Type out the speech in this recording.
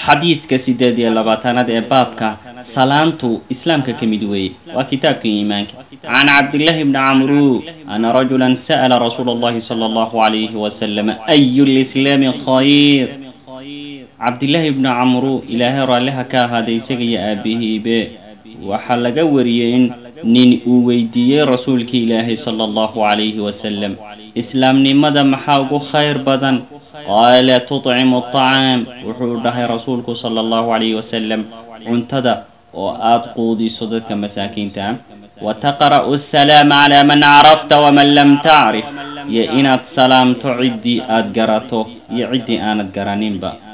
xadiidka sideed iyo labaatanaad ee baabka salaantu islaamka ka mid weeye waa kitaabka iimaanka can cabdillahi bni camru ana rajula sa'la rasuula allahi sala allahu alayhi wasalam ayu lislaami khayr cabdillaahi bni camru ilaahay raalliha ka ahaaday isaga iyo aabihiibe waxaa laga wariyey in nin uu weydiiyey rasuulka ilaahay sala allahu calayhi wasalam islaamnimada maxaa ugu khayr badan qaala tutcimu aطacaam wuxuu dhahay rasuulku sala allahu calayhi wasalam cuntada oo aada quudiso dadka masaakiinta ah wa taqra'u asalaama calaa man carafta waman lam tacrif iyo inaad salaamto ciddii aada garato iyo ciddii aanad garaninba